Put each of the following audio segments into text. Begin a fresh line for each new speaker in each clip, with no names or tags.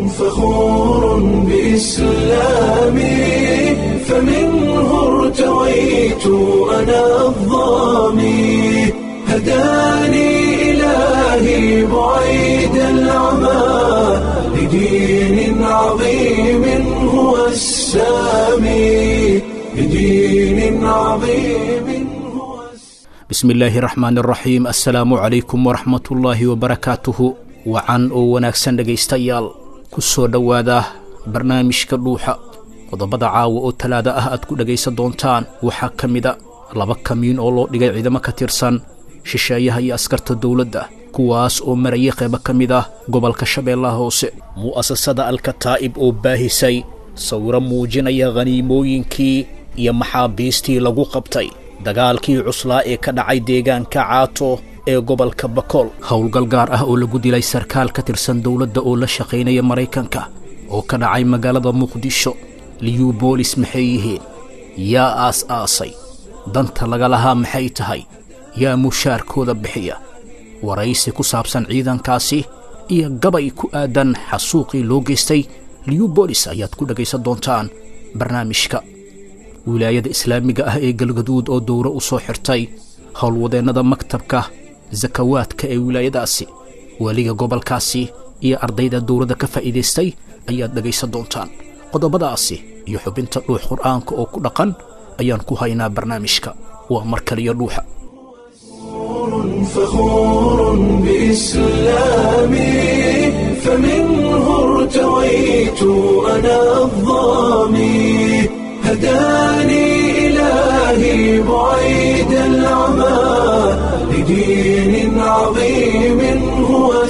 فخور بإسلامي فمنه ارتويت أنا الظامي هداني إلهي بعيد العمى لدين عظيم هو السامي لدين عظيم هو السامي
bismi illaahi raxmaan iraxiim assalaamu calaykum waraxmatullaahi wabarakaatuhu wacan oo wanaagsan dhegaystayaal ku soo dhowaada barnaamijka dhuuxa qodobada caawa oo talaada ah aad ku dhegaysan doontaan waxaa ka mida laba kamiin oo loo dhigay ciidamo ka tirsan shisheeyaha iyo askarta dowladda kuwaas oo marayay qaybo ka mid ah gobolka shabeellaha hoose mu'asasada alkataa'ib oo baahisay sawiro muujinaya khaniimooyinkii iyo maxaabiistii lagu qabtay dagaalkii cuslaa ee ka dhacay deegaanka caato ee gobolka bakool howlgal gaar ah oo lagu dilay sarkaal ka tirsan dowladda oo la shaqaynaya maraykanka oo ka dhacay magaalada muqdisho liyuu boolis maxay yihiin yaa aas-aasay danta laga lahaa maxay tahay yaa mushaarkooda bixiya waraysi ku saabsan ciidankaasi iyo gabay ku aadan xasuuqii loo geystay liyuu boolis ayaad ku dhegaysan doontaan barnaamijka wilaayada islaamiga ah ee galgaduud oo dowro u soo xirtay howlwadeennada maktabka sakawaadka ee wilaayadaasi weliga gobolkaasi iyo ardayda dowladda ka faa'iidaystay ayaad dhegaysan doontaan qodobadaasi iyo xubinta dhuux qur'aanka oo ku dhaqan ayaan ku haynaa barnaamijka waa mar kaliyo dhuuxa
فخور بإسلامي فمنه ارتويت أنا الظامي هداني إلهي بعيد العمى لدين عظيم هو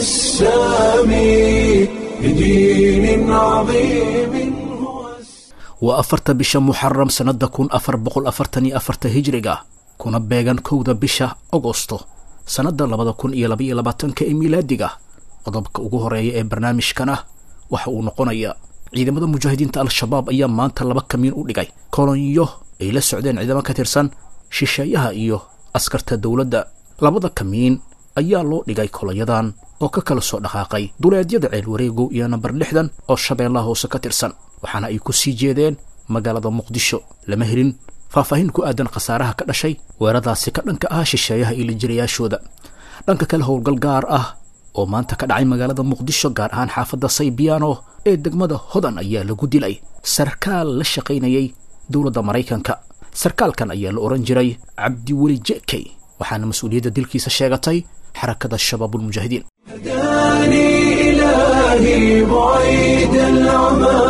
السامي لدين عظيم هو السامي
waa afarta bisha muxaram sannadda kun afar boqol afartan iyo afarta hijriga kuna beegan kowda bisha agosto sannadda labada kun iyo labaiyo labaatanka ee miilaadiga qodobka ugu horeeya ee barnaamijkana waxa uu noqonayaa ciidamada mujaahidiinta al-shabaab ayaa maanta laba kamiin u dhigay kolonyo ay la socdeen ciidamo ka tirsan shisheeyaha iyo askarta dowladda labada kamiin ayaa loo dhigay kolonyadan oo ka kala soo dhaqaaqay duleedyada ceel wareegow iyo namber lixdan oo shabeellaha hoose ka tirsan waxaana ay ku sii jeedeen magaalada muqdisho lama helin faahfaahin ku aadan khasaaraha ka dhashay weeradaasi ka dhanka ah shisheeyaha iyo lijirayaashooda dhanka kale howlgal gaar ah oo maanta ka dhacay magaalada muqdisho gaar ahaan xaafadda saybiyaano ee degmada hodan ayaa lagu dilay sarkaal la shaqaynayay dowladda maraykanka sarkaalkan ayaa la odhan jiray cabdiweli jekey waxaana mas-uuliyadda dilkiisa sheegatay xarakada shabaabulmujaahidiin
هداني إلهي بعيد العمى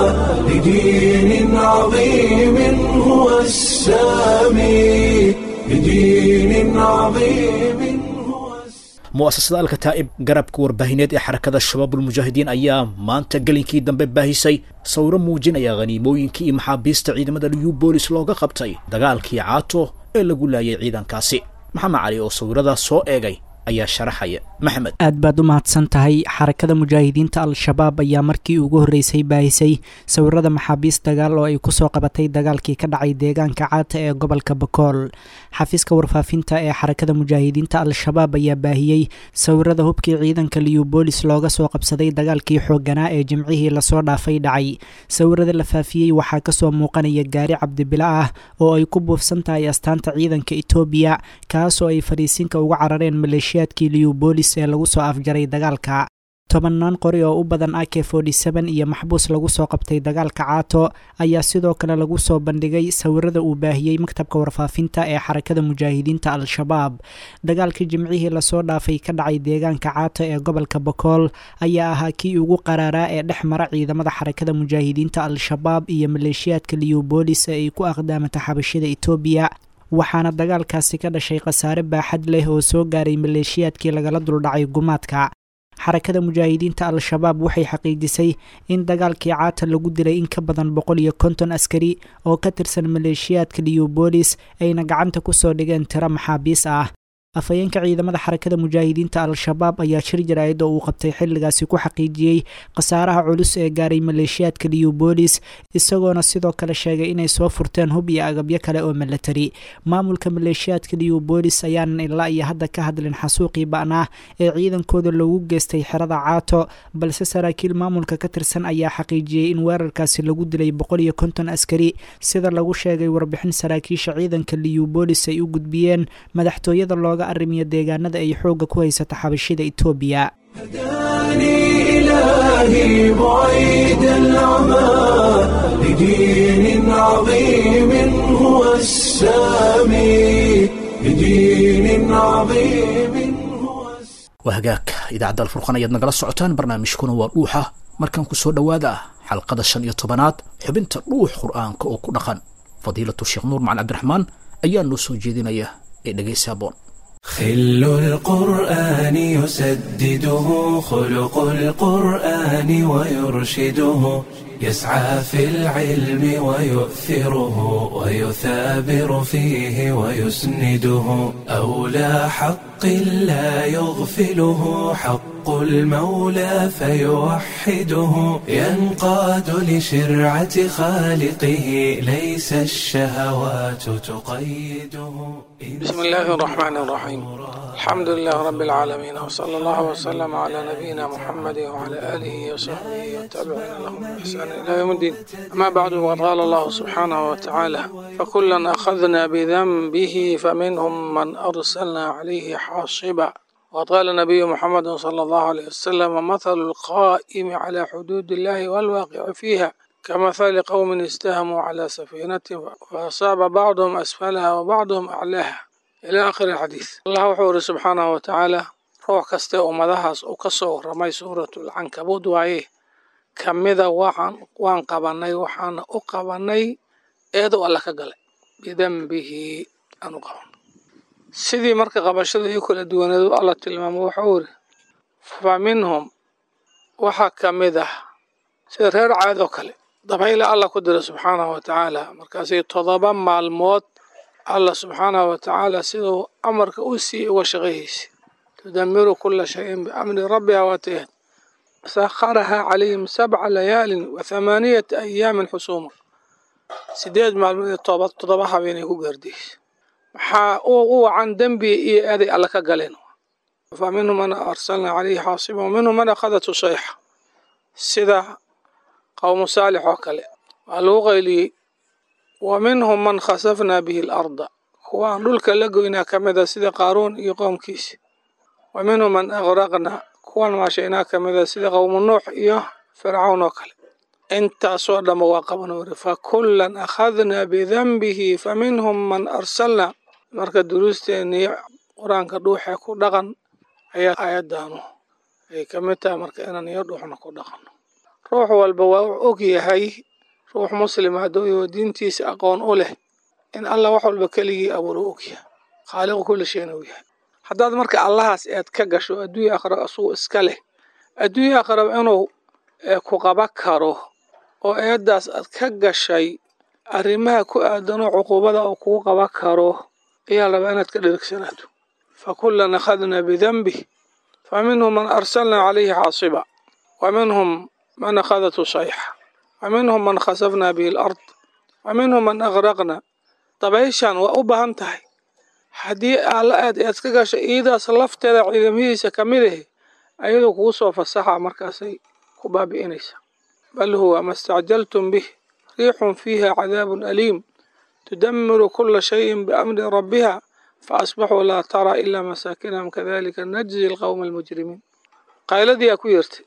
لدين عظيم هو السامي لدين عظيم هو السامي
mu'asasada alkataa'ib garabka warbaahineed ee xarakada shabaabulmujaahidiin ayaa maanta gelinkii dambe baahisay sawiro muujinaya khaniimooyinkii iyo maxaabiista ciidamada liyu boolis looga qabtay dagaalkii caato ee lagu laayay ciidankaasi maxamed cali oo sawiradaas soo eegay ayaa sharaxaya maxamed
aad baad u mahadsan tahay xarakada mujaahidiinta al-shabaab ayaa markii ugu horreysay baahisay sawirada maxaabiist dagaal oo ay kusoo qabatay dagaalkii ka dhacay deegaanka caata ee gobolka bakool xafiiska warfaafinta ee xarakada mujaahidiinta al-shabaab ayaa baahiyey sawirada hubkii ciidanka liyubolis looga soo qabsaday dagaalkii xoogganaa ee jimcihii lasoo dhaafay dhacay sawirada la faafiyey waxaa kasoo muuqanaya gaari cabdibila ah oo ay ku buufsan tahay astaanta ciidanka etoobiya kaasoo ay fariisinka uga carareen maleeshiyaadkii liyubolis ee lagu soo afjaray dagaalka tobannaan qori oo u badan ak iyo maxbuus lagu soo qabtay dagaalka caato ayaa sidoo kale lagu soo bandhigay sawirada uu baahiyey maktabka warfaafinta ee xarakada mujaahidiinta al-shabaab dagaalkii jimcihii lasoo dhaafay ka dhacay deegaanka caato ee gobolka bakool ayaa ahaa kii ugu qaraaraa ee dhex mara ciidamada xarakada mujaahidiinta al-shabaab iyo maleeshiyaadka liyubolis ee ay ku aqdaamata xabashida etoobiya waxaana dagaalkaasi ka dhashay khasaare baaxad leh oo soo gaaray maleeshiyaadkii lagala duldhacay gumaadka xarakada mujaahidiinta al-shabaab waxay xaqiijisay in dagaalkii caata lagu dilay in ka badan boqol iyo konton askari oo ka tirsan maleeshiyaadka liyubolis ayna gacanta kusoo dhigeen tiro maxaabiis ah afhayeenka ciidamada xarakada mujaahidiinta al-shabaab ayaa shir jaraa'id oo uu qabtay xilligaasi ku xaqiijiyey khasaaraha culus ee gaaray maleeshiyaadka liubolis isagoona sidoo kale sheegay inay soo furteen hub iyo agabyo kale oo milatari maamulka maleeshiyaadka liubolis ayaanan ilaa iyo hadda ka hadlin xasuuqii ba'naa ee ciidankooda loogu geystay xerada caato balse saraakiil maamulka ka tirsan ayaa xaqiijiyey in weerarkaasi lagu dilay boqol iyo konton askari sida lagu sheegay warbixin saraakiisha ciidanka liubolis ay u gudbiyeen madaxtooyada looga arrimiyo deegaanada ay xoogga ku haysata xabashida etoobiya
هداني إلهي بعيد العمى لدين عظيم هو السامي لدين عظيم هو السامي
waa hagaag idaacadda alfurqan ayaad nagala socotaan barnaamijkuna waa dhuuxa markaan ku soo dhowaada xalqada shan iyo tobanaad xubinta dhuux qur'aanka oo ku dhaqan fadiilatu sheekh nuur macali cabdiraxmaan ayaa noo soo jeedinaya ee dhegaysa aboon
خل القرآن يسدده خلق القرآن ويرشده يسعى في العلم ويؤثره ويثابر فيه ويسنده أولى حق لا يغفله حق المولى فيوحده ينقاد لشرعة خالقه ليس الشهوات تقيده
بسم الله الرحمن الرحيم الحمد لله رب العالمين وصلى الله وسلم على نبينا محمد وعلى آله وصحبه وتابعين لهم بإحسان إلى يوم الدين أما بعد وقد قال الله سبحانه وتعالى فكلا أخذنا بذنبه فمنهم من أرسلنا عليه حاصبا وقد قال النبي محمد صلى الله عليه وسلم مثل القائم على حدود الله والواقع فيها كمثل قوم استهموا على سفينة فأصاب بعضهم أسفلها وبعضهم أعلاها إلى آخر الحديث الله وحوره سبحانه وتعالى روح كسته أمدهاس وكسو رمي سورة العنكبوت وعيه كمذا وحن وان قبني وحن أقبني إيدو الله كقلي بذنبه أنو قبن sidii marka qabashada iyo kala duwaneedu alla tilmaamo wuxuu iri fa minhum waxaa ka mid ah sida reer caad oo kale dabayla alla ku dira subxaanahu wa tacaala markaasay todoba maalmood alla subxaanahu wa tacaala siduu amarka u siiyey uga shaqayhaysay tudamiru kula shayin biamri rabbiha waatayaad sakharaha calayhim sabca layaalin wa thamaaniyata ayaamin xusuuma sideed maalmood iyo toba todoba habeenay ku gaardiyeysa maxaa u wacan dembi iyo eeday alla ka galeen fa minhum man arsalna calayhi xaasiba wa minhum man akhadathu sayxa sida qowmu saalix oo kale waa lagu qayliyey wa minhum man khasafna bihi alarda kuwaan dhulka la goynaa ka mid a sida qaaruun iyo qowmkiisi wa minhum man agraqna kuwan maashaynaa ka mid a sida qowmu nuux iyo fircawn oo kale intaasoo dhamma waa qaban wari fa kullan akhadnaa bidanbihi fa minhum man arsalna marka duruusteennii qur-aanka dhuuxee ku dhaqan ayaa aayaddaanu ay ka mid tahay marka inaan iyo dhuuxna ku dhaqanno ruux walba waa u og yahay ruux muslima hadduu yaho diintiisa aqoon u leh in allah wax walba keligii abuur u og yahay khaaliqu kulli shayna u yahay haddaad marka allahaas eed ka gasho adduunya aqrab asugu iska leh adduunya aqrab inuu ku qaba karo oo eeddaas aad ka gashay arrimaha ku aadanoo cuquubada uu kugu qaba karo ayaa rabaa inaad ka dherigsanaato fa kullan akhadnaa bidanbih fa minhum man arsalnaa calayhi xaasiba wa minhum man akhadathu sayxa wa minhum man khasafnaa bihi alard wa minhum man agraqna dabayshan waa u baahan tahay haddii alla aad eed ka gasho iidaas lafteeda ciidamadiisa ka mid ahe ayadoo kugu soo fasaxa markaasay ku baabi'inaysaa bal huwa ma stacjaltum bih riixun fiiha cadaabun aliim tudamiru kula shayin biamri rabbiha faasbaxuu laa taraa ilaa masaakinahum kadalika najzi alqowma almujrimiin qayladiyaa ku yertay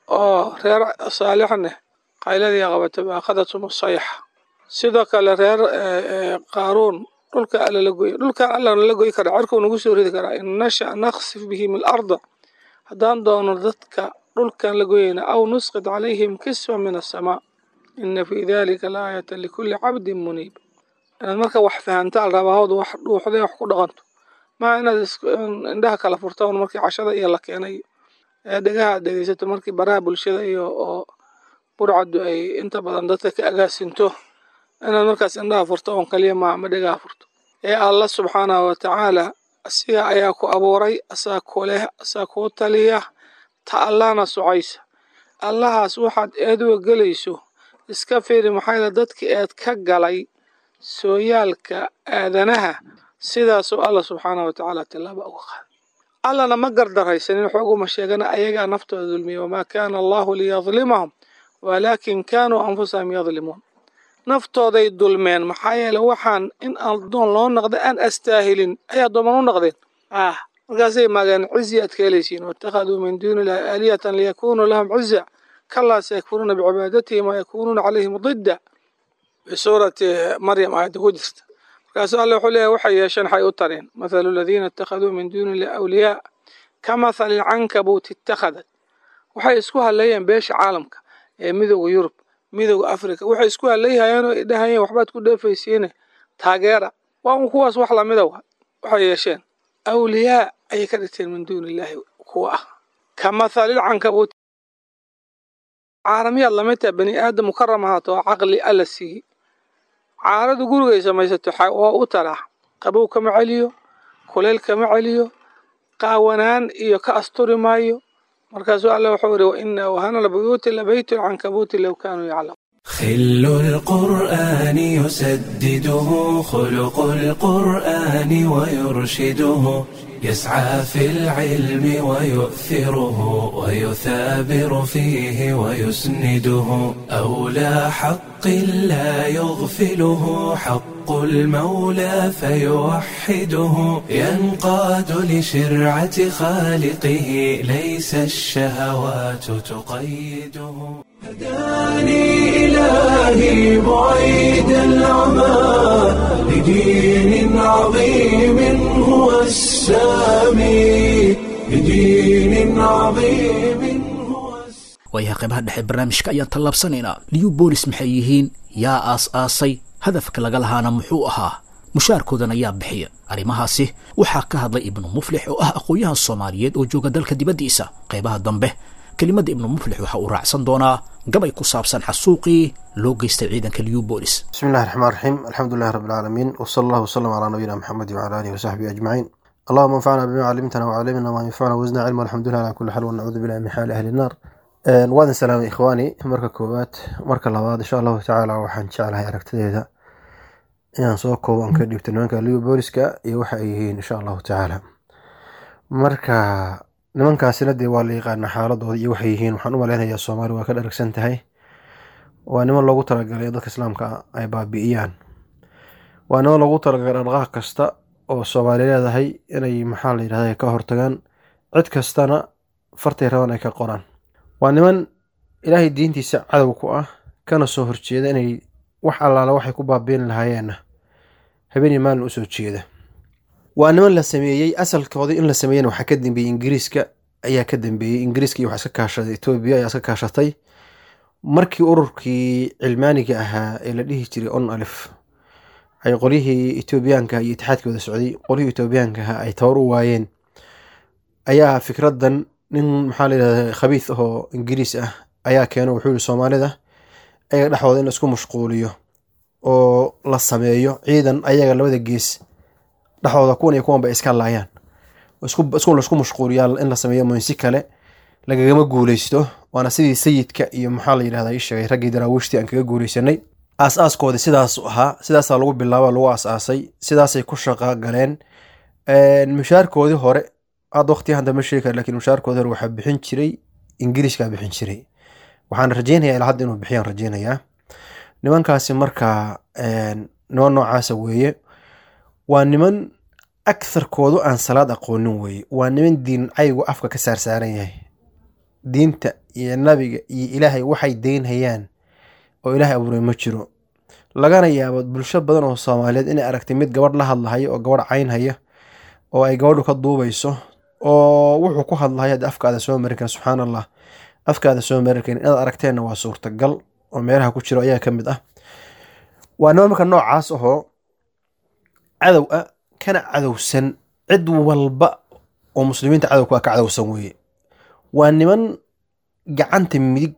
oo reer saalixneh qayladiyaa qabata baakadatum sayxa sidoo kale reer qaaruun dhulka alla la goya dhulkan allana la goyi karaa cerkuu nagu soo ridi karaa in nasha naksif bihim alarda haddaan doono dadka dhulkan la goyayna aw nusqid calayhim kisfa min asamaa ina fii dalika laayata likulli cabdin muniib inaad marka wax fahantaan rabaahooda wax dhuuxday wax ku dhaqanto maa inaad indhaha kala furtaan markii cashada iyo la keenay ee dhegaha aad dhegeysato markii baraha bulshada iyo oo burcaddu ay inta badan dadka ka agaasinto inaad markaas indhaha furto oon kaliya ma ma dhegaha furto ee alla subxaanahu watacaala asiga ayaa ku abuuray asaa ku leh asaa kuu taliya ta allahna socaysa allahaas waxaad eeduga gelayso iska fiiri maxaa yeele dadkii eed ka galay sooyaalka aadanaha sidaasoo alla subxaanahu watacaala tillaaba uga qaaday allana ma gardaraysanin xooguma sheegana ayagaa naftooda dulmiyey wamaa kaana allahu liyadlimahum walaakin kaanuu anfusahum yadlimuun naftooday dulmeen maxaa yeele waxaan in addoon loo noqda aan astaahilin ay addooman u noqdeen ah markaasay maageen cizi aad ka helaysiin waittakhaduu min duuni illahi aalihatan liyakunuu lahum ciza kalaa sayakfuruuna bicibaadatihim wayakunuuna calayhim didda bisuurati maryam aayadda ku jirta markaasuu alle wuxuu leeyahy waxay yeesheen waxay u tareen mathalu aladiina ittakhaduu min duuni illahi awliyaa ka mathali lcankabuuti ittakhadat waxay isku halleeyeen beesha caalamka ee midooda yurub midooda africa waxay isku hallayhayeen oo dhahayeen waxbaad ku dheefaysiine taageera waa un kuwaas wax lamida wa waxay yeesheen awliyaa ayay ka dhigteen min duuni illaahi kuwa ah ka mathalilcankabuuti caalamiyaad lamid taha bani aadam mukaram ahaato oo caqli alla siiyey caaradu gurigay samaysato waa u taraa qabow kama celiyo kuleyl kama celiyo qaawanaan iyo ka asturi maayo markaasuu alle wuxuu yidhi waina wahana lbuyuuti labaytu lcankabuuti low kaanuu yaclamuun
خل القرآن يسدده خلق القرآن ويرشده يسعى في العلم ويؤثره ويثابر فيه ويسنده أولى حق لا يغفله حق المولى فيوحده ينقاد لشرعة خالقه ليس الشهوات تقيده هداني إلهي بعيد العمى لدين عظيم هو السامي لدين عظيم هو
waayaha qaybaha dhexe barnaamijka ayaan tallaabsanaynaa liyu boolis maxay yihiin yaa aas-aasay hadafka laga lahaana muxuu ahaa mushaarkoodana yaa bixiya arrimahaasi waxaa ka hadlay ibnu muflix oo ah aqoon-yahan soomaaliyeed oo jooga dalka dibaddiisa qaybaha dambe kelimadda ibnu muflix waxa uu raacsan doonaa gabay ku saabsan xasuuqii loo geystay ciidanka liyu boolis
بسم الله الرحمن الرحيم الحمد لله رب العالمين وصلى الله وسلم على نبينا محمد وعلى آله وصحبه أجمعين اللهم انفعنا بما علمتنا وعلمنا ما ينفعنا وزنا علما والحمد لله على كل حال ونعوذ بالله من حال أهل النار Een, waadin salaamay ikhwaani marka koowaad marka labaad insha allahu tacaala waxaan jeclahay aragtideeda inaan soo koobo aan ka dhigto nimanka liyo booliska iyo waxa ay yihiin insha allahu tacaala marka nimankaasina dee waa la yaqaana xaaladooda iyo waxay yihiin waxaan u maleynayaa soomaali waa ka dharagsan tahay waa niman loogu talagalay in dadka islaamka ay baabi'iyaan waa niman loogu talagalay dhaqaaq kasta oo soomaali leedahay inay maxaa la yidhahda ka hortagaan cid kastana fartay rabaan ay ka qoraan waa niman ilaahay diintiisa cadow ku ah kana soo horjeeda inay wax allaala waxay ku baabiin lahaayeenna habeenii maalin usoo jeeda waa niman la sameeyey asalkoodii in la sameeyena waxaa ka dambeeyey ingiriiska ayaa ka dambeeyey ingiriiska iyo waxaa iska kaashaday etoobiya ayaa iska kaashatay markii ururkii cilmaaniga ahaa ee la dhihi jiray on alif ay qolyihii etoobiyaanka iyo itixaadkooda socday qolyihii etoobiyaanka ahaa ay tabar u waayeen ayaa fikradan nin maxaa la yidhahda khabiis ahoo ingiriis ah ayaa keeno wuxuu yihi soomaalida ayaga dhexdooda in la isku mashquuliyo oo la sameeyo ciidan ayaga labada gees dhexdooda kuwan iyo kuwan ba iska laayaan isku laisku mashquuliyaa in la sameeyo moynsi kale lagagama guuleysto waana sidii sayidka iyo maxaa la yidhahda ii sheegay raggii daraawiishtii aan kaga guuleysanay aas-aaskoodii sidaasu ahaa sidaasaa lagu bilaaba lagu aas-aasay sidaasay ku shaqa galeen mushaarkoodii hore hadda waqtiga hadda ma sheegi kara lakin mushaarkoodii hore waxaa bixin jiray ingiriiskaa bixin jiray waxaan rajeynayaa ilaa hadda inuu bixiyaan rajeynayaa nimankaasi markaa niman noocaasa weeye waa niman aktharkoodu aan salaad aqoonin weeye waa niman diin caygu afka ka saarsaaran yahay diinta iyo nabiga iyo ilaahay waxay deynhayaan oo ilaahay abuuray ma jiro lagana yaabo bulsho badan oo soomaaliyeed inay aragtay mid gabadh la hadlahaya oo gabadh caynhaya oo ay gabadhu ka duubayso oo wuxuu ku hadlahaya de afkaada soo marin karin subxaan allah afkaada soo marin karin inaad aragteenna waa suurtagal oo meelaha ku jiro ayaa ka mid ah waa niman marka noocaas ahoo cadow ah kana cadowsan cid walba oo muslimiinta cadowka ah ka cadowsan weeye waa niman gacanta midig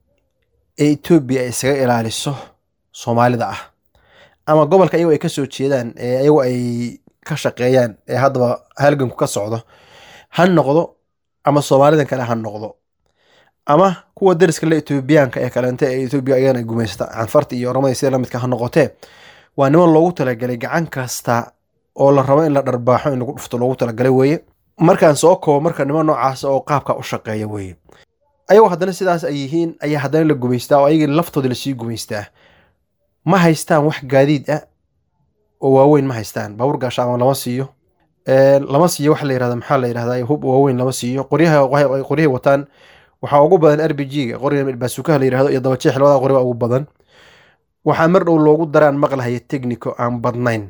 ee etoobiya ay isaga ilaaliso soomaalida ah ama gobolka ayago ay ka soo jeedaan ee ayago ay ka shaqeeyaan ee haddaba halganku ka socdo ha noqdo ama soomaalidan kale ha noqdo ama kuwa dariska le etoobiyaanka ee kaleente ee etoobiya ayagana gumaysta canfarta iyo oramada sida lamidka ha noqotee waa niman loogu talagalay gacan kasta oo la rabo in la dharbaaxo in lagu dhufto loogu talagalay weeye markaan soo koobo marka niman noocaas oo qaabka u shaqeeya weeye ayagoo haddana sidaas ay yihiin ayaa haddana la gumaystaa oo ayagii laftooda lasii gumaystaa ma haystaan wax gaadiid ah oo waaweyn ma haystaan baabuur gaashaama lama siiyo lama siiyo waxa la yirahda maxaa la yirahdaa hub waaweyn lama siiyo qoryaha qoryahay wataan waxaa ugu badan r b g-ga qoriga baasukaha la yirahdo iyo dabajeex labada qori baa ugu badan waxaa mar dhow loogu daraan maqlahaya technico aan badnayn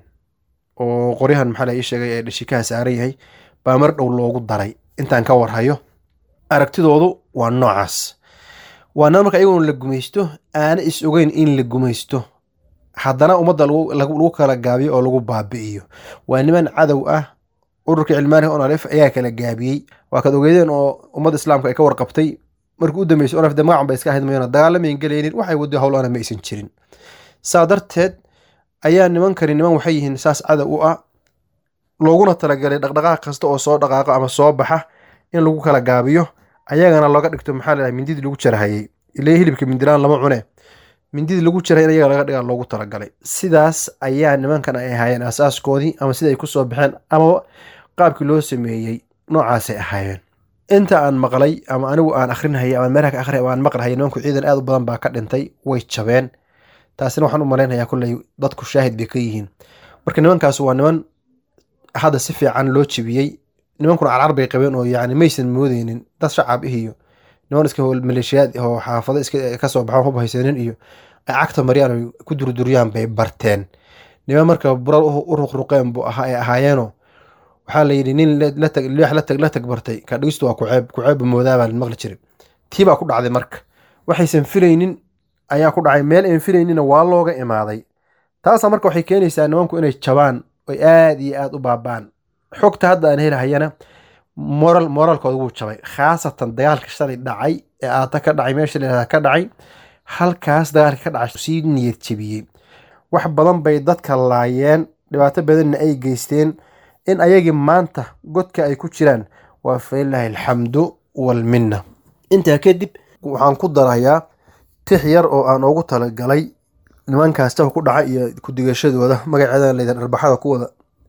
oo qoryahan maxaa la ii sheegay ee dhashikaha saaran yahay baa mar dhow loogu daray intaan ka warhayo aragtidoodu waa noocaas waana marka iyagoon la gumaysto aana is ogeyn in la gumaysto haddana ummadda lagu kala gaabiyo oo lagu baabi'iyo waa niman cadow ah ururka cilmaaniga onalef ayaa kala gaabiyey waa kaad ogeydeen oo ummadda islaamka ay ka warqabtay markii u dambeysay onalef de magacan bay iska ahayd mayona dagaalamayn gelaynin waxay wado howlana ma aysan jirin saa darteed ayaa nimankani niman waxay yihiin saas cadow u ah looguna talagalay dhaqdhaqaaq kasta oo soo dhaqaaqo ama soo baxa in lagu kala gaabiyo ayagana looga dhigto maxaa ladhahay mindidii lagu jarahayey ilaa hilibka mindilaan lama cune mindidii lagu jaray in ayaga laga dhigaa loogu talagalay sidaas ayaa nimankan ay ahaayeen asaaskoodii ama sida ay ku soo baxeen ama qaabkii loo sameeyey noocaasay ahaayeen inta aan maqlay ama anigu aan akhrinhayay ama meelaha ka akhriya ama aan maqlahayay nimanku ciidan aad u badan baa ka dhintay way jabeen taasina waxaan u malaynayaa kulley dadku shaahid bay ka yihiin marka nimankaas waa niman hadda si fiican loo jebiyey nimankuna carcar bay qabeen oo yacni maysan moodeynin dad shacab ih iyo niman iska maleeshiyaad oo xaafado iska kasoo baxo hub haysanin iyo ay cagta mariyaan oy ku durduriyaan bay barteen niman marka burar u ruqruqeen buu ahaa ay ahaayeenoo waxaa la yidhi nin leex la tag bartay ka dhigistu waa kuceeb kuceebba moodaabaa maqli jiray tii baa ku dhacday marka waxaysan filaynin ayaa ku dhacay meel aan filaynina waa looga imaaday taasa marka waxay keenaysaa nimanku inay jabaan oy aad iyo aad u baabaan xogta hadda aan helahayana moral moraalkooda wuu jabay khaasatan dagaalka shalay dhacay ee aata ka dhacay meesha layihahda ka dhacay halkaas dagaalka ka dhacay sii niyad jebiyey wax badan bay dadka laayeen dhibaato badanna ay geysteen in ayagii maanta godka ay ku jiraan waa falilaahi alxamdu walminna intaa kadib waxaan ku darayaa tix yar oo aan ugu talagalay nimankaas jabka ku dhacay iyo ku-digashadooda magaceeda layidhahda dharbaxada kuwada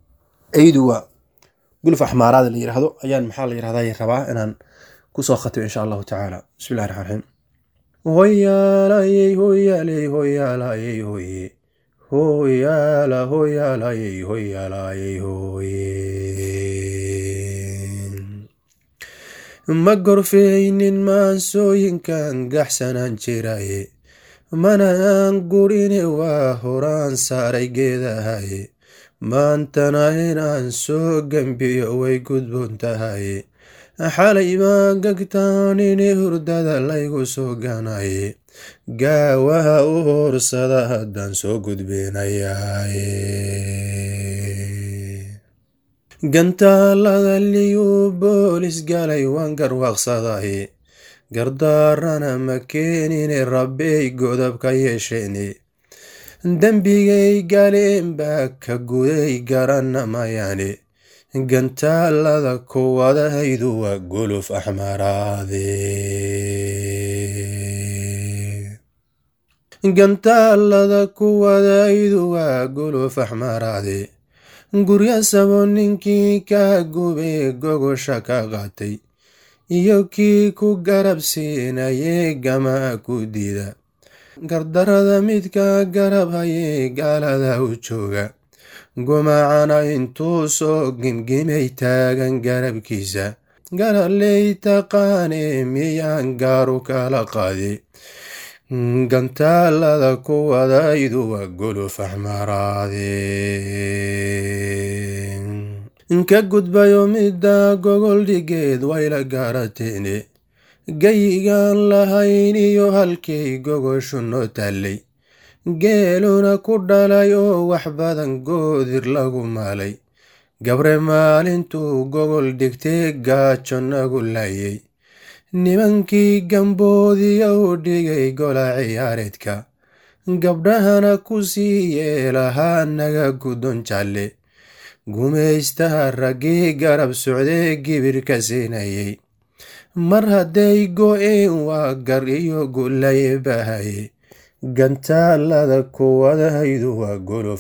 ayduwa guluf axmaaraada la yiraahdo ayaan maxaa la yirahdaa rabaa inaan kusoo khatimo insha allahu tacaala bismillahi raxmaan raxiim hoyaalayey hoyaaley hoyaalayey hoye hoyaala hoyaalayey hoyaalayey hoye ma gorfeynin maansooyinkan gaxsanaan jiraye mana aan gurine waa horaan saaray geedahaye maantana inaan soo gembiyo way gudboon tahaye xalay maa gagtaanini hurdada laygu soo ganaye gaawaha u hoorsada haddaan soo gudbinayaye gantaalada liyuu boolis galay waan garwaaqsadaye gardaarana ma keenine rabbey godab ka yeesheene dembigay galeen baa ka guday garanna mayaane gantaalada kuwadahaydu waa guluf axmaraade gantaalada kuwadaydu waa guluf axmaraade gurya sabo ninkii ka gubee gogosha ka qaatay iyo kii ku garab siinayee gamaa ku dida gardarada midka garab hayee gaalada u jooga gumacana intuu soo gimgimay taagan garabkiisa garaley taqaanee miyaan gaaru kala qaadi gantaalada kuwadaydu waa guluf axmaraade ka gudbayo midda gogol dhigeed wayla gaarateene gayigaan lahayn iyo halkay gogoshu noo taallay geeluna ku dhalay oo wax badan goodir lagu maalay gabre maalintuu gogol dhigtee gaajo nagu laayay nimankii gamboodiya u dhigay gola ciyaareedka gabdhahana ku sii yeelahaa naga gudon jalle gumaystaha raggii garab socdee gibirka siinayay mar hadday go-een waa gar iyo gulay bahaye gantaalada kuwadahaydu waa golof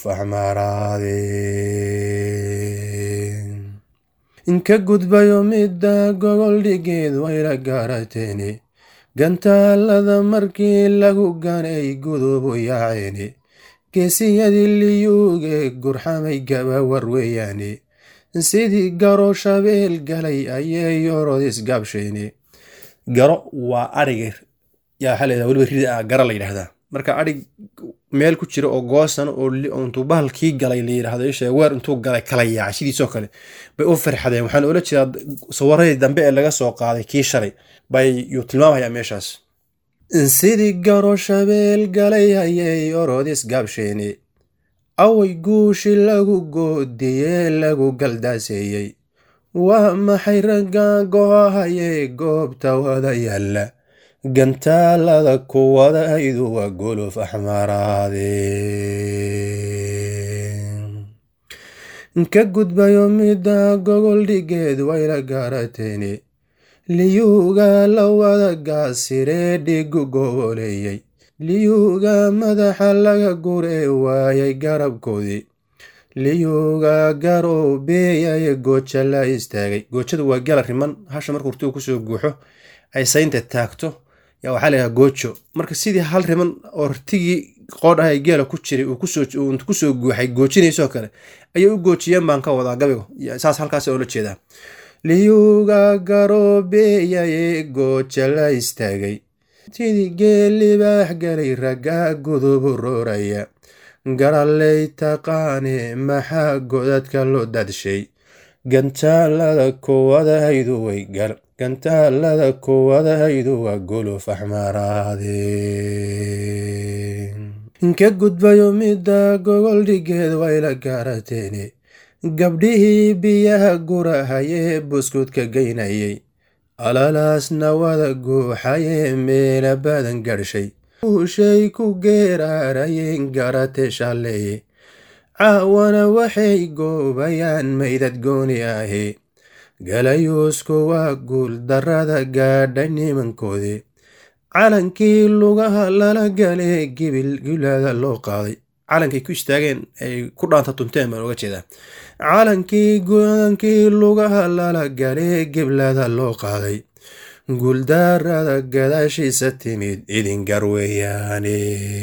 axmaaraade inka gudbayo midda gogol dhigeed wayla gaarateeni gantaalada markii lagu ganay gudubu yaaceeni geesiyadii liyuuge gurxamay gabawar weeyaane sidii garo shabeel galay ayay yorod isgaabsheeni garo waa adhiga yaa waxaa layidhahda weliba rida ah gara la yidhahdaa marka adhig meel ku jira oo goosan oo intuu bahalkii galay la yidhahdo isha weer intuu galay kala yaacay sidiisoo kale bay u farxadeen waxaan oola jeedaa sawaradii dambe ee laga soo qaaday kii shalay bay yuu tilmaamayaa meeshaas sidii garo shabeel galay ayay orodis gaabsheeni away guushi lagu goodiyee lagu galdaaseeyey waa maxay raggan go-ahayee goobta wada yaalla gantaalada kuwadaydu waa golof axmaaraade ka gudbayo midda gogol dhigeed wayla gaarateeni liyuuga la wada gaasiree dhigu goboleeyey liyuuga madaxa laga guree waayay garabkoodii liyuuga garow beeyaye gooja la istaagay goojadu waa gala riman hasha markuu urtigu kusoo guuxo ay saynta taagto yaa waxaa laydhaha goojo marka sidii hal riman oo rtigii qoodhahay geela ku jiray uu kusoo guuxay goojinaysoo kale ayay u goojiyeen baan ka wadaa gabigo saas halkaas oola jeedaa liyuuga garoobeeyaye gooja la istaagay sidii geel libaax galay raggaa gudubu rooraya garalley taqaane maxaa godadka loo dadshay gantaalada kuwadahaydu way gal gantaalada kuwadahaydu waa golof axmaaraade ka gudbayo midda gogol dhigeed wayla gaarateeni gabdhihii biyaha gurahayee buskudka geynayay alalaasna wada guuxayee meela badan garshay uushay ku geeraarayeen garate shalleeye caawana waxay goobayaan maydad gooni ahi galayuusku waa guul darrada gaadhay nimankoodii calankii lugaha lala galee gibil gulaada loo qaaday calankay ku istaageen ay ku dhaanta tunteen baan oga jeedaa calankii gulankii lugaha lala galee giblada loo qaaday guuldarada gadaashiisa timid idin garweeyaane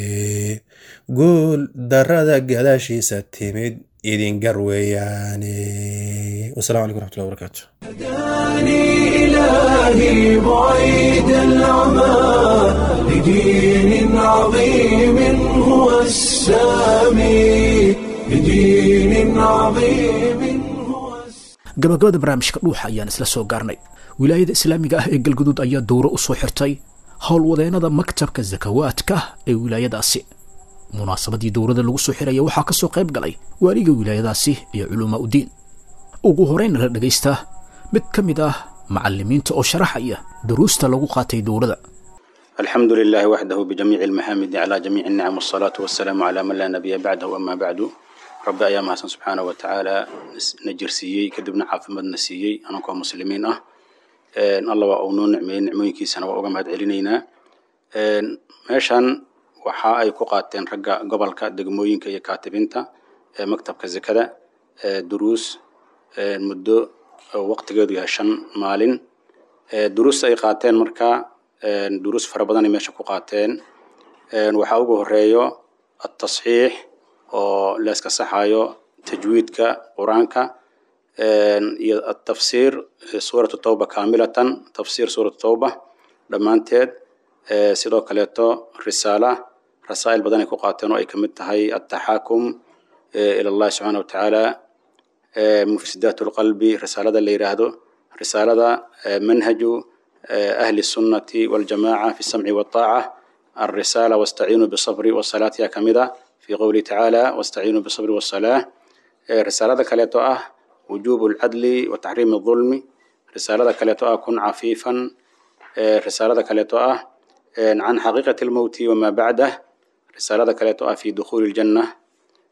guul darada gadaashiisa timid idin garweeyaane wasalamu calaykum raxmatullahi wabarakaatu
هداني إلهي بعيد العمى لدين عظيم هو السامي لدين عظيم هو السامي
gabagabada barnaamijka dhuuxa ayaan isla soo gaarnay wilaayada islaamiga ah ee galguduud ayaa dowro u soo xirtay howlwadeennada maktabka sakawaadka ee wilaayadaasi munaasabadii dowrada lagu soo xiraya waxaa ka soo qayb galay waaliga wilaayadaasi iyo culumaa udiin ugu horeyna la dhagaystaa mid ka mid ah macallimiinta oo sharaxaya duruusta lagu qaatay dowrada
الحمد لله وحده بجميع المحامد على جميع النعم والصلاة والسلام على من لا نبي بعده أما بعد رب أيام حسن سبحانه وتعالى نجرسيي كدبنا عافمد نسيي أنا كو مسلمين أه إن الله وأونو نعمين نعمويكي سنة وأقام هاد علينينا meeshan waxa ay ku qaateen ragga gobolka degmooyinka iyo kaatibinta ee maktabka zakada ee duruus ee muddo oo waqtigeedu yahay shan maalin ee duruusta ay qaateen marka ee duruus fara badan ay meesha ku qaateen ee waxaa ugu horeeyo atasxiix oo la iska saxayo tajwiidka qur-aanka ee iyo atafsiir suuratu tawba kaamilatan tafsiir suuratu tawba dhammaanteed ee sidoo kaleeto risaala rasaa'il badan ay ku qaateen oo ay ka mid tahay ataxaakum ila allahi subxaana wa tacaala mufsidaat lqalbi risaalada la yidhaahdo risaalada manhaju ahli sunnati waljamaca fi samci walطaaca alrisaala wastaciinuu bisabri wasalaat yaa kamid a fi qowlihi tacaala wastaciinuu bisabri wasalaa risaalada kaleeto ah wujubu lcadli wa taxriimi الظulmi risaalada kaleeto ah kun cafiifan risaalada kaleeto ah can xaqiiqati lmowti wamaa bacdah risaalada kaleeto ah fi dukhuuli ljanna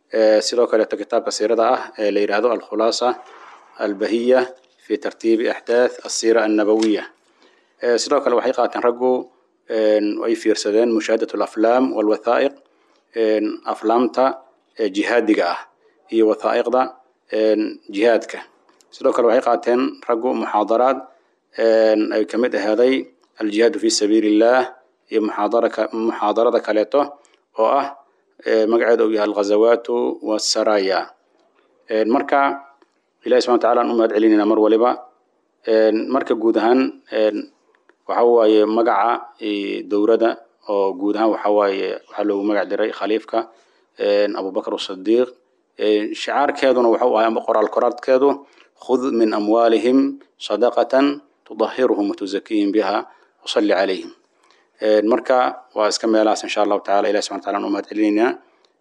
sidoo kaleeto kitaabka siirada ah ee la yidhaahdo alkhulaasa albahiya fi tartiibi axdaath asiira annabawiya sidoo kale waxay qaateen raggu ay fiirsadeen mushaahadat alaflaam walwathaa'iq aflaamta jihaadiga ah iyo wathaa'iqda jihaadka sidoo kale waxay qaateen raggu muxaadaraad ay ka mid ahaaday aljihaadu fi sabiili illah iyo muxaadarada kaleeto oo ah magaceeda uu yahay alghazawaatu wasaraya marka ilahi subxana wataala aan u mahad celinayna mar waliba marka guud ahaan waxa waaye magaca dowladda oo guud ahaan waxa waaye waxaa loogu magac diray khaliifka abubakr asadiiq shicaarkeeduna wuxuu ahay ama qoraal koraadkeedu khud min amwaalihim sadaqatan tudahiruhum watuzakiihim biha wasalli calayhim marka waa iska meelahaas insha allahu tacala ilahi subxana wataala aan u mahad celinaynaa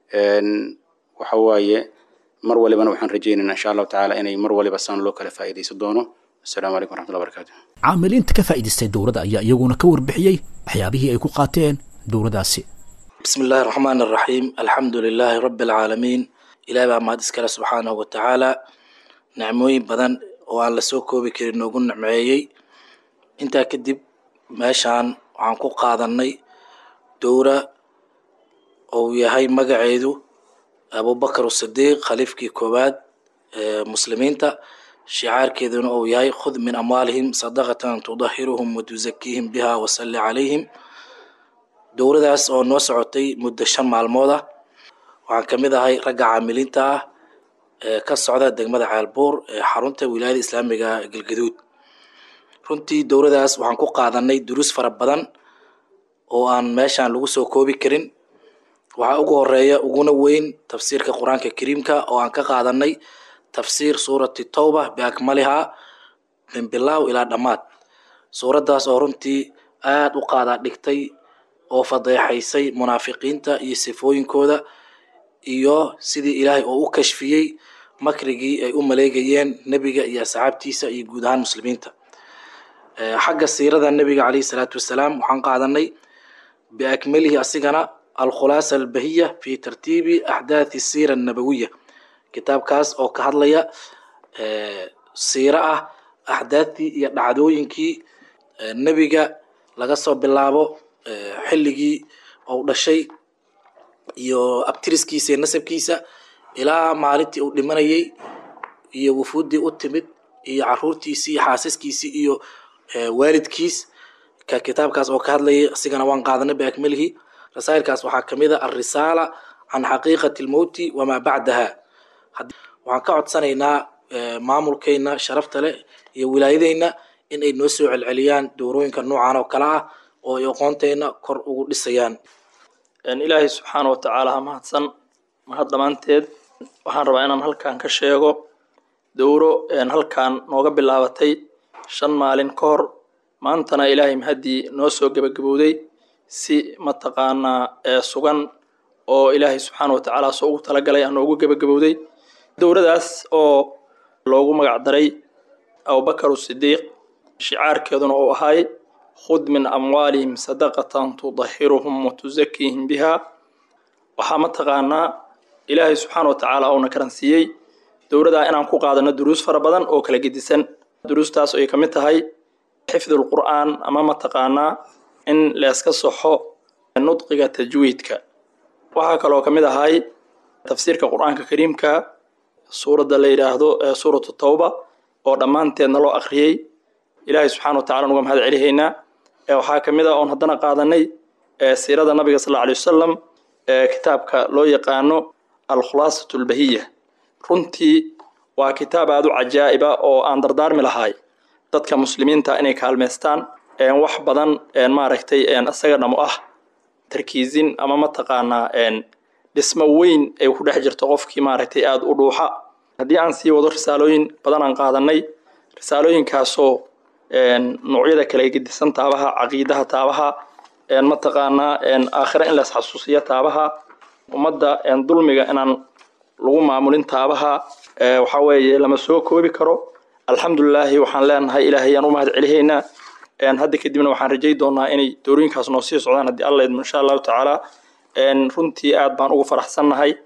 waxa waaye mar walibana waxaan rajaynaynaa insha allahu tacaala inay mar waliba saan loo kala faa'iidaysan doono assalamu calaykum waraxmatullahi barakatu
caamiliinta ka faa'iidaystay dowladda ayaa iyaguna ka warbixiyey waxyaabihii ay ku qaateen dowladdaasi
بسم الله الرحمن الرحيم الحمد لله رب العالمين إلهي baa mahad iskale subxaanahu watacaala nicmooyin badan oo aan lasoo koobi karin noogu nicmeeyey intaa kadib meeshaan waxaan ku qaadanay dowra ou yahay magaceedu abubakar asidiiq khaliifkii koowaad ee muslimiinta shicaarkeeduna uu yahay khud min amwaalihim sadaqatan tudahiruhum watuzakiihim biha wasalli calayhim dowladaas oo noo socotay muddo shan maalmood ah waxaan ka mid ahay ragga caamiliinta ah ee ka socda degmada ceelbuur ee xarunta wilaayada islaamiga galgaduud runtii dowladaas waxaan ku qaadanay duruus fara badan oo aan meeshaan lagu soo koobi karin waxaa ugu horeeya uguna weyn tafsiirka qur-aanka kariimka oo aan ka qaadanay tafsiir suurati towba biakmalihaa min bilaaw ilaa dhammaad suuraddaas oo runtii aada u qaadaa dhigtay oo fadeexaysay munaafiqiinta iyo sifooyinkooda iyo sidii ilaahay oo u kashfiyey makrigii ay u maleegayeen nebiga iyo asxaabtiisa iyo guud ahaan muslimiinta xagga siirada nebiga caleyhi salaatu wasalaam waxaan qaadanay biakmalihi asigana alkhulaasa albahiya fi tartiibi axdaathi siira annabawiya kitaabkaas oo ka hadlaya siiro ah axdaadtii iyo dhacdooyinkii nebiga laga soo bilaabo xilligii ou dhashay iyo abtiriskiisa iyo nasabkiisa ilaa maalintii uu dhimanayay iyo wufuuddii u timid iyo caruurtiisii iyo xaasaskiisii iyo waalidkiis ka kitaabkaas oo ka hadlayay asigana waan qaadanay biakmalihi rasaa'ilkaas waxaa ka mid a alrisaala can xaqiiqati almowti wamaa bacdaha waxaan ka codsanaynaa maamulkeyna sharafta leh iyo wilaayadeyna in ay noo soo celceliyaan dowrooyinka noocan oo kale ah oo ay aqoonteyna kor ugu dhisayaan
ilaahay subxaana watacaala ha mahadsan mahad dhammaanteed waxaan rabaa inaan halkan ka sheego dowro halkan nooga bilaabatay shan maalin ka hor maantana ilaahay mahaddii noo soo gebagabowday si mataqaanaa sugan oo ilaahay subxaana watacaala soo ugu talagalay aa noogu gebagabowday dowradaas oo loogu magac daray abubakar sidiiq shicaarkeeduna uu ahay khud min amwaalihim sadaqatan tudahiruhum watuzakiihim biha waxaa mataqaanaa ilaahay subxaana watacaala uuna karansiiyey dowladaa inaan ku qaadano duruus fara badan oo kala gedisan duruustaas ay ka mid tahay xifdulqur'aan ama mataqaanaa in leeska soxo nudqiga tajwiidka waxaa kaloo ka mid ahay tafsiirka qur-aanka kariimka suuradda la yidhaahdo suuratu tawba oo dhammaanteedna loo akhriyey ilaahay subxana wa tacala nuga mahad celihaynaa waxaa ka mid a oon haddana qaadanay siirada nabiga sal alla alay wasalam kitaabka loo yaqaano alkhulaasatu albahiya runtii waa kitaab aada u cajaa'iba oo aan dardaarmi lahay dadka muslimiinta inay kaalmeystaan wax badan maaragtay isaga dhamo ah tarkiizin ama mataqaanaa dhismo weyn ay ku dhex jirto qofkii maaragtay aada u dhuuxa haddii aan sii wado risaalooyin badan aan qaadanay risaalooyinkaasoo noocyada kale gedisan taabaha caqiidaha taabaha mataqaanaa aakhira in las xasuusiyo taabaha ummadda dulmiga inaan lagu maamulin taabaha waxaa weeye lama soo koobi karo alxamdulilaahi waxaan leenahay ilaahay aan u mahad celihaynaa hadda kadibna waxaan rajay doonaa inay doorooyinkaas noo sii socdaan haddii alla idmo insha allahu tacaala runtii aad baan ugu faraxsannahay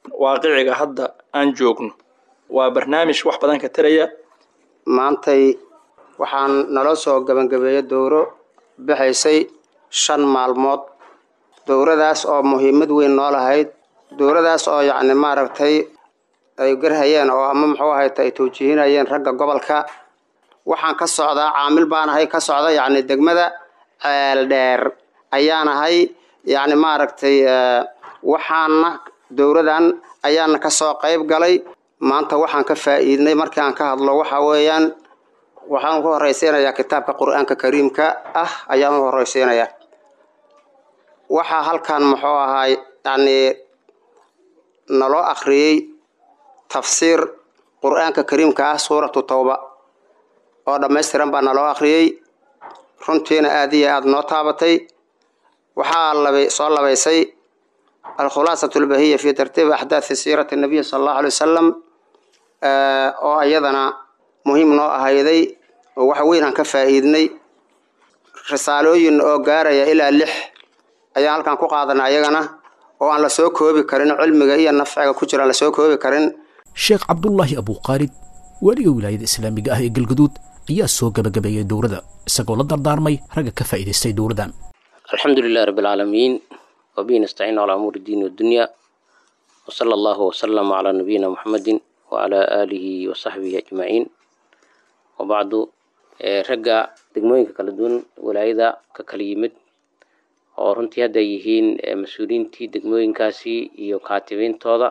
waaqiciga hadda aan joogno waa barnaamij wax badan ka taraya
maantay waxaan naloo soo gabagabeeyey dowro bixaysay shan maalmood dowradaas oo muhiimad weyn noo lahayd dowradaas oo yacni maaragtay ay garhayeen oo ama muxuu ahayta ay tawjiihinayeen ragga gobolka waxaan ka socdaa caamil baan ahay ka socda yacni degmada ceel dheer ayaan ahay yacni maaragtay waxaana dowradan ayaana kasoo qayb galay maanta waxaan ka faa'iidnay markii aan ka hadlo waxa weeyaan waxaan ku horeysiinayaa kitaabka qur-aanka kariimka ah ayaan u horeysiinayaa waxaa halkan muxuu ahaay yacni naloo akhriyey tafsiir qur-aanka kariimka ah suuratu tawba oo dhammaystiran baa naloo akhriyey runtiina aada iyo aada noo taabatay waxaa labay soo labaysay alkhulaasatu albahiya fi tartiibi axdaathi siirati nabiy sala allahu alay wasalam oo iyadana muhiim noo ahayday oo wax weyn aan ka faa'iidnay risaalooyin oo gaaraya ilaa lix ayaan halkan ku qaadanay ayagana oo aan la soo koobi karin cilmiga iyo nafciga ku jira aan la soo koobi karin
sheekh cabdullaahi abuuqaalid weliga wilaayada islaamiga ah ee galgaduud ayaa soo gabagabeeyey dowladda isagoo la dardaarmay ragga ka faa'iidaystay dowladdan
alxamdu lilahi rabbi alcaalamiin wabihi nastaciin calaa umuuri diin wadunya wasala allahu wasalama calaa nabiyina muxamedin wacalaa aalihi wasaxbihi ajmaciin wabacdu ragga degmooyinka kala duwan walaayada ka kala yimid oo runtii hadda ay yihiin mas-uuliyiintii degmooyinkaasi iyo kaatibiintooda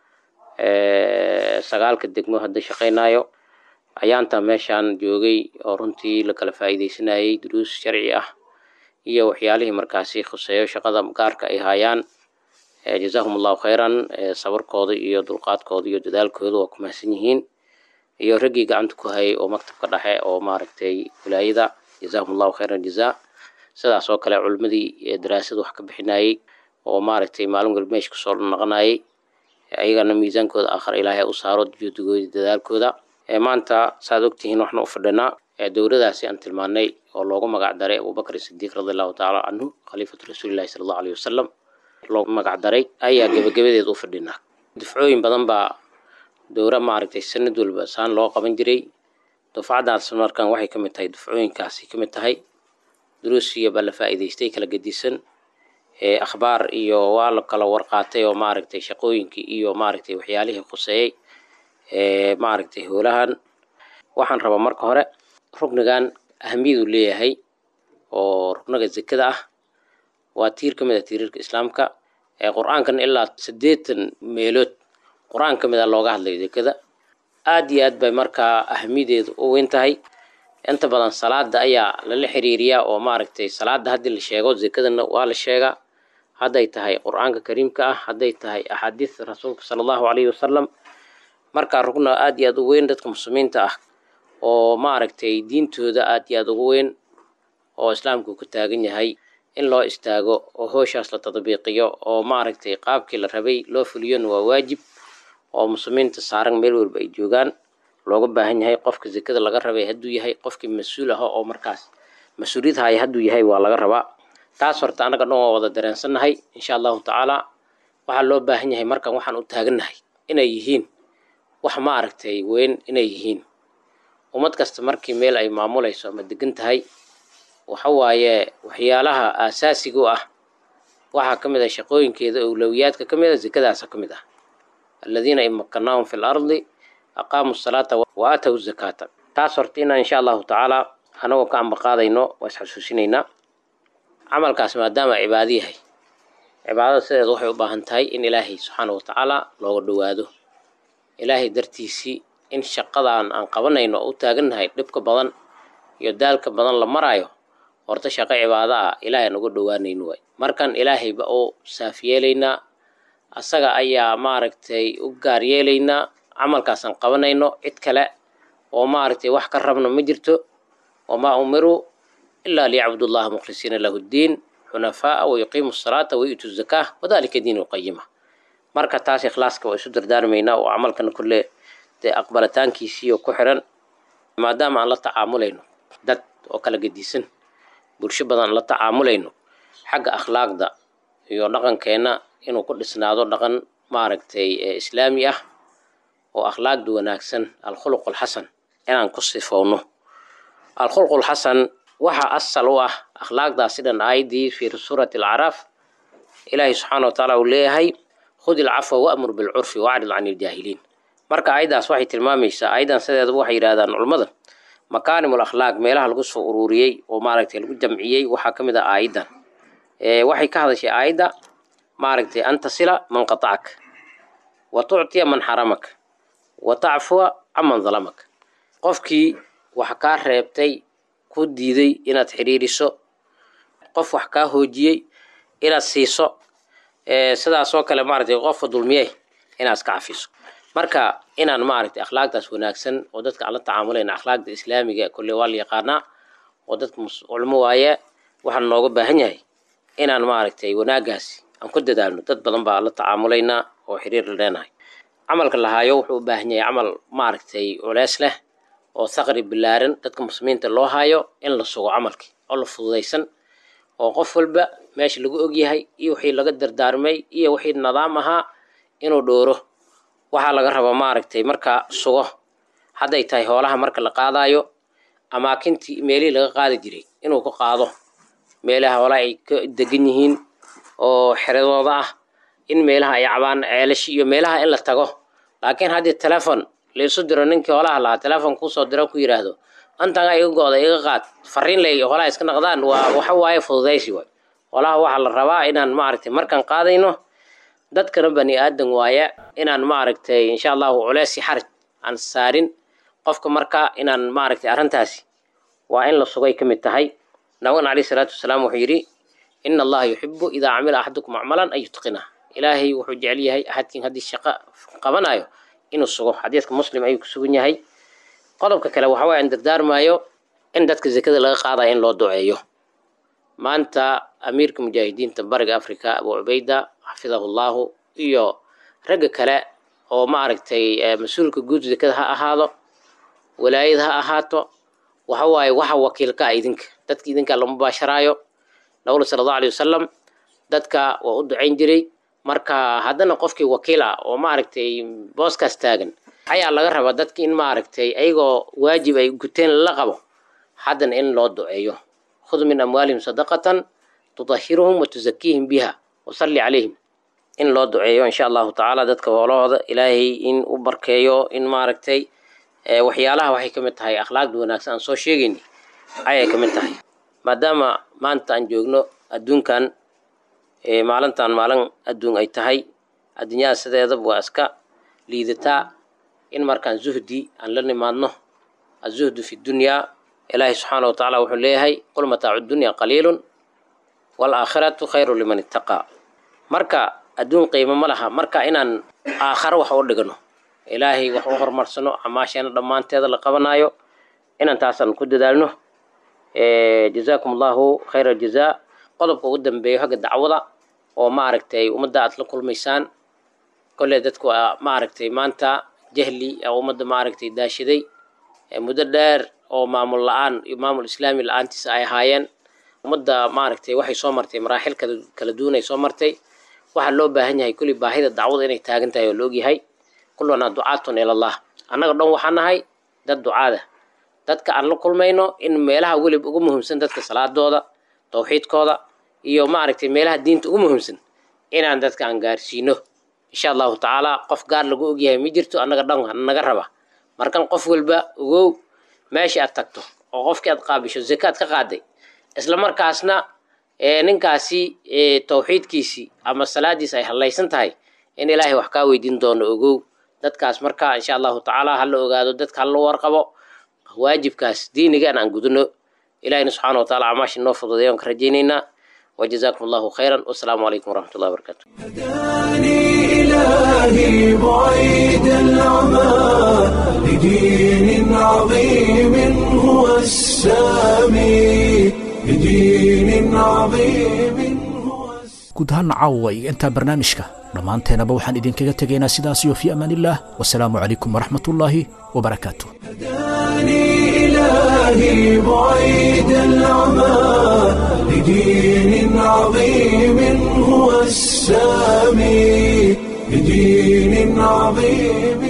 sagaalka degmo hadda shaqaynayo ayaantaa meeshaan joogay oo runtii la kala faa'iidaysanayay duruus sharci ah iyo waxyaalihii markaasi khuseeyo shaqada gaarka ay haayaan jazaahum allahu khayran sabarkooda iyo dulqaadkooda iyo dadaalkooda waa ku mahadsan yihiin iyo raggii gacanta ku hayay oo maktabka dhexe oo maaragtay wilaayada jazaahum allahu khayran jazaa sidaas oo kale culimmadii daraasada wax ka bixinayay oo maaragtay maalin walba meesha kusoo naqanayay ayagana miisaankooda aakhar ilaahay u saaro juhdigooda dadaalkooda maanta saaad ogtihiin waxna u fadhinaa dowladaasi aan tilmaanay oo loogu magac daray abubakr sidiiq radi allahu tacaala canhu khaliifatu rasuulillahi sala allahu aleyh wasalam loogu magac daray ayaa gebagabadeed u fadhinaa dufcooyin badan baa dowra maaragtay sanad walba saan loo qaban jiray dufcadaas markan waxay ka mid tahay dufcooyinkaasi ka mid tahay duruusiya baa la faa'iidaystay kala gedisan akhbaar iyo waa la kala warqaatay oo maaragtay shaqooyinkii iyo maaragtay waxyaalihii khuseeyey maaragtay howlahan waxaan rabaa marka hore rugnigan ahamiyadu leeyahay oo rugnaga zekada ah waa tiir ka mid a tiirarka islaamka qur-aankan ilaa siddeetan meelood qur-aan ka mid a looga hadlayo zekada aada iyo aad bay markaa ahamiyadeedu u weyn tahay inta badan salaada ayaa lala xiriiriyaa oo maaragtay salaada haddii la sheego zekadana waa la sheegaa hadday tahay qur-aanka kariimka ah hadday tahay axaadiista rasuulka sala allahu caleyhi wasalam markaa rugna aada iyo aada u weyn dadka muslimiinta ah oo maaragtay diintooda aada iyo aada ugu weyn oo islaamku ku taagan yahay in loo istaago oo hooshaas la tadbiiqiyo oo maaragtay qaabkii la rabay loo fuliyona waa waajib oo muslimiinta saaran meel walba ay joogaan looga baahan yahay qofka zekada laga rabay hadduu yahay qofkii mas-uul aha oo markaas mas-uuliyad haya hadduu yahay waa laga rabaa taas horta annaga dhan waa wada dareensannahay insha allahu tacaala waxaa loo baahan yahay markan waxaan u taagannahay inay yihiin wax maaragtay weyn inay yihiin ummad kasta markii meel ay maamulayso ama degan tahay waxa waaye waxyaalaha aasaasiga u ah waxaa ka mid ah shaqooyinkeeda owlowiyaadka ka mid a zekadaasa ka mid ah aladiina in makanaahum fi lardi aqaamu salaata wa aataw zakaata taas horta inaan insha allahu tacaala anagoo ka ambaqaadayno waa isxasuusinaynaa camalkaas maadaama cibaado yahay cibaadada sideeda waxay u baahan tahay in ilaahay subxaana wa tacaala looga dhowaado ilaahay dartiisii in shaqadan aan qabanayno oo u taagannahay dhibka badan iyo daalka badan la maraayo horta shaqo cibaado ah ilaahay aan uga dhowaanayno waay markan ilaahayba u saaf yeelaynaa asaga ayaa maaragtay u gaar yeelaynaa camalkaasaan qabanayno cid kale oo maaragtay wax ka rabno ma jirto wamaa umiruu ilaa liyacbudu llaha mukhlisiina lahu ddiin xunafaa'a wayuqiimu asalaata wayu'tu zakaa wadalika diinu qayima marka taas ikhlaaska waa isu dardaarmaynaa oo camalkana kulle dee aqbalitaankiisiiyo ku xiran maadaama aan la tacaamulayno dad oo kala gedisan bulsho badan la tacaamulayno xagga akhlaaqda iyo dhaqankeenna inuu ku dhisnaado dhaqan maaragtay islaami ah oo akhlaaqda wanaagsan alkhuluq alxasan inaan ku sifowno alkhuluq alxasan waxaa asal u ah akhlaaqdaasi dhan aayaddii fi suurati alcaraaf ilaahay subxaana wa tacaala uu leeyahay khud ilcafwa wa'mur bilcurfi wacrid can iljaahiliin marka aayaddaas waxay tilmaamaysaa aayaddan sideedaba waxay yidhahdaan culummada makaarimul akhlaaq meelaha lagu soo ururiyey oo maaragtay lagu jamciyey waxaa ka mid ah aayaddan waxay ka hadashay aayadda maaragtay an tasila man qatacak wa tuctiya man xaramak wa tacfuwa caman dalamak qofkii wax kaa reebtay ku diiday inaad xidhiiriso qof wax kaa hoojiyey inaad siiso sidaasoo kale maaragtay qofka dulmiyey inaad iska cafiso marka inaan maaragtay akhlaaqdaas wanaagsan oo dadka aan la tacaamulayna akhlaaqda islaamiga kolle waa la yaqaanaa oo dadka culmo waaye waxaan nooga baahan yahay inaan maaragtay wanaagaasi aan ku dadaalno dad badan baa la tacaamulaynaa oo xiriir la leenahay camalka lahaayo wuxuu u baahan yahay camal maaragtay culeys leh oo thaqri bilaaran dadka muslimiinta loo haayo in la sugo camalkii oo la fududaysan oo qof walba meesha lagu ogyahay iyo wixii laga dardaarmay iyo wixii nidaam ahaa inuu dhooro waxaa laga rabaa maaragtay marka sugo hadday tahay hoolaha marka la qaadayo amaakintii meelihii laga qaadi jiray inuu ku qaado meelaha hoolaha ay ka degan yihiin oo xeradooda ah in meelaha ay cabaan ceelashi iyo meelaha in la tago laakiin haddii telefon laisu diro ninkii hoolaha lahaa telefon kuusoo diro ku yidhaahdo antagaa iga go-da iga qaad fariin ley hoolaha iska naqdaan waa waxa waaye fududaysi waay hoolaha waxaa la rabaa inaan maaragtay markaan qaadayno dadkana bani aadan waaye inaan maaragtay insha allahu culeesi xaraj aan saarin qofka marka inaan maaragtay arrintaasi waa in la sugay ka mid tahay nabigana alayhi salaatu wasalaam wuxuu yidhi ina allaha yuxibu idaa camila axadukum acmalan an yutqinah ilaahay wuxuu jecel yahay axadkiin haddii shaqo qabanayo inuu sugo xadiidka muslim ayuu ku sugan yahay qodobka kale waxa waye aan dardaarmaayo in dadka zekada laga qaadaya in loo duceeyo maanta amiirka mujaahidiinta bariga africa abu cubayda xafidahu llahu iyo ragga kale oo maaragtay mas-uulka guud zekada ha ahaado walaayad ha ahaato waxa waaye waxa wakiilka ah idinka dadka idinka la mubaasharaayo nabigna sala allahu alay wasalam dadka waa u ducayn jiray marka haddana qofkii wakiil ah oo maaragtay booskaas taagan ayaa laga rabaa dadki in maaragtay ayagoo waajib ay guteen la qabo haddana in loo duceeyo khud min amwaalihim sadaqatan tudahiruhum wa tusakiihim biha wasalli calayhim in loo duceeyo insha allahu tacaala dadka hoolahooda ilaahay in u barkeeyo in maaragtay waxyaalaha waxay ka mid tahay akhlaaqda wanaagsan aan soo sheegayni ayay ka mid tahay maadaama maanta aan joogno adduunkan maalintan maalin adduun ay tahay adduunyada sideedaba waa iska liidataa in markaan zuhdi aan la nimaadno azuhdu fi dunyaa ilaahi subxaana wa tacaala wuxuu leeyahay qul mataacu dunya qaliilun waalaakhiratu khayru liman ittaqaa marka adduun qiimo ma laha marka inaan aakharo wax u dhigno ilaahay wax u horumarsano camaasheena dhammaanteeda la qabanaayo inaan taasaan ku dadaalno jazaakum allahu khayra aljazaa qodobka ugu dambeeyo xagga dacwada oo maaragtay ummadda aad la kulmaysaan kolley dadku waa maaragtay maanta jahli ee ummadda maaragtay daashaday muddo dheer oo maamul la-aan iyo maamul islaami la-aantiisa ay ahaayeen ummadda maaragtay waxay soo martay maraaxil kala kala duwan ay soo martay waxaa loo baahan yahay kulli baahida dacwada inay taagan tahay oo la ogyahay kullanaa ducaatun ilallah annaga dhan waxaa nahay dad ducaada dadka aan la kulmayno in meelaha welib ugu muhiimsan dadka salaadooda tawxiidkooda iyo maaragtay meelaha diinta ugu muhiimsan inaan dadka aan gaarsiino insha allahu tacaala qof gaar lagu ogyahay ma jirto annaga dhan naga raba markan qof walba ogow meesha aad tagto oo qofkii aad qaabisho zakaad ka qaaday isla markaasna ninkaasi tawxiidkiisii ama salaadiisi ay hallaysan tahay in ilaahay wax kaa weydiin doono ogow dadkaas marka insha allahu tacaala hala ogaado dadka hala warqabo waajibkaas diinigaan aan gudano ilahina subxana wa taala amaashi noo fududeeyo aan ka rajaynaynaa وجزاكم الله خيرا والسلام عليكم ورحمة الله وبركاته
هداني إلهي بعيد العمى لدين عظيم هو السامي لدين عظيم هو
guud ahaan caawa iyo intaa barnaamijka dhammaanteenaba waxaan idinkaga tegaynaa sidaas iyo fii amaanillaah wasalaamu calaykum waraxmatullaahi wabarakaatu
هداني إلهي بعيد العمى لدين عظيم هو السامي بدين عظيم